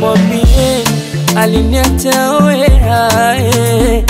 mwambie aliniacha wea eh.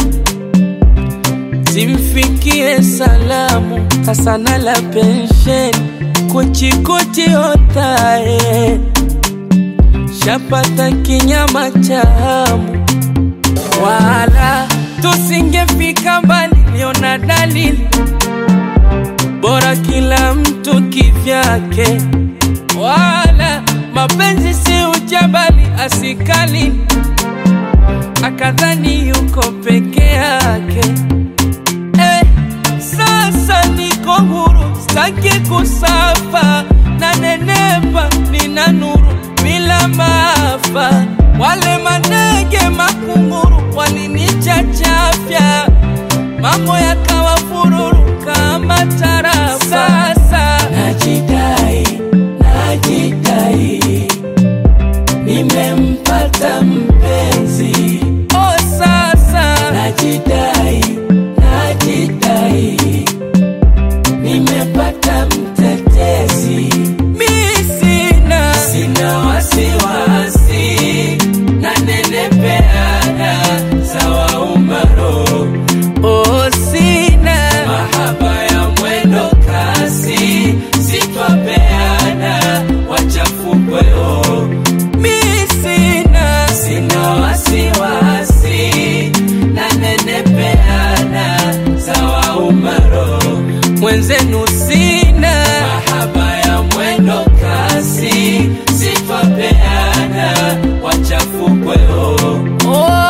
Simfikie salamu kasana la pensheni kuchikuchi otae shapata kinyama chamu wala tusingefika mbali, liona dalili bora kila mtu kivyake, wala mapenzi si ujabali asikali akadhani yuko peke yake. Eh, sasa niko huru, sitaki kusafa na nenepa, nina nuru bila maafa. Wale manege makunguru walinichachafya, mambo yakawa fururu kama tarafa. Sasa najidai, najidai, nimempata mpenzi. Oh, sasa najidai, najidai, nimepata mtetezi. Mi sina, sina wasiwasi, nanenepeana sawa umaro. Oh, sina mahaba ya mwendo kasi, sitwapeana wachafukweo. Mi sina, sina wasiwasi, nanenepeana sawa umaro. Mwenzenu sina mahaba ya mwendo kasi, sitwapeana wachafukweo. Oh.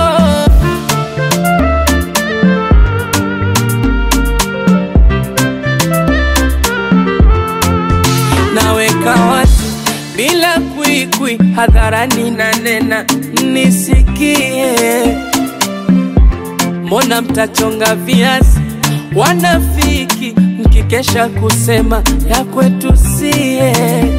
naweka wazi bila kwikwi hadharani na nena nisikie mbona mtachonga viazi wanafiki mkikesha kusema ya kwetu sie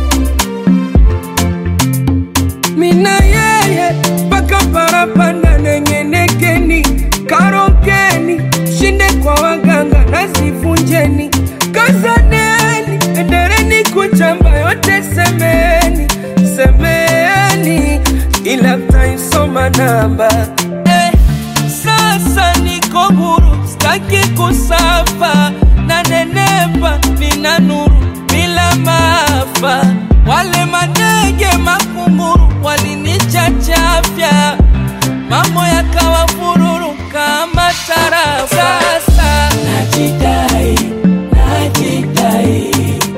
mina yeye mpaka parapanda nengenekeni karokeni shinde kwa waganga nazivunjeni kazaneni endeleni kuchamba yote semeni semeni ila mtaisoma namba eh, sasa niko huru staki kusafa na nenepa nina nuru bila maafa wale manege makunguru walinichachafya mambo yakawa fururu kama tarafa sasa najidai najidai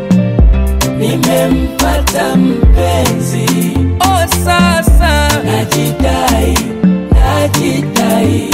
nimempata mpenzi oh sasa najidai najidai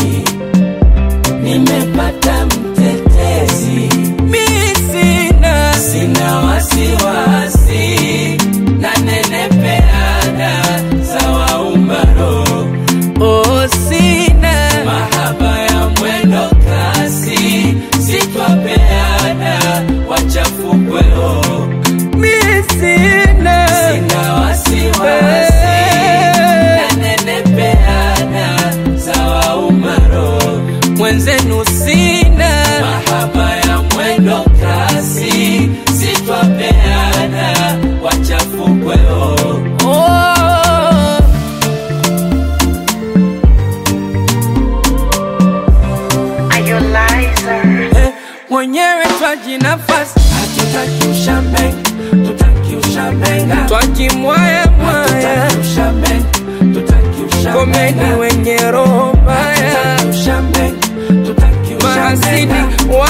nimepata mtetezi mi sina sina wasiwasi nanenepeana sawa umaro oh sina mahaba ya mwendo kasi sitwapeana wachafukweo mi sina sina wasiwasi nanenepeana sawa umaro mwenzenu sina mahaba ya mwendo kasi sitwapeana wachafukweo oh. Are you liar? Eh, mwenyewe twaji nafasi hatutaki ushambe tutaki ushambenga twajimwaya mwaya komeni wenye roho mbaya mahasidi wa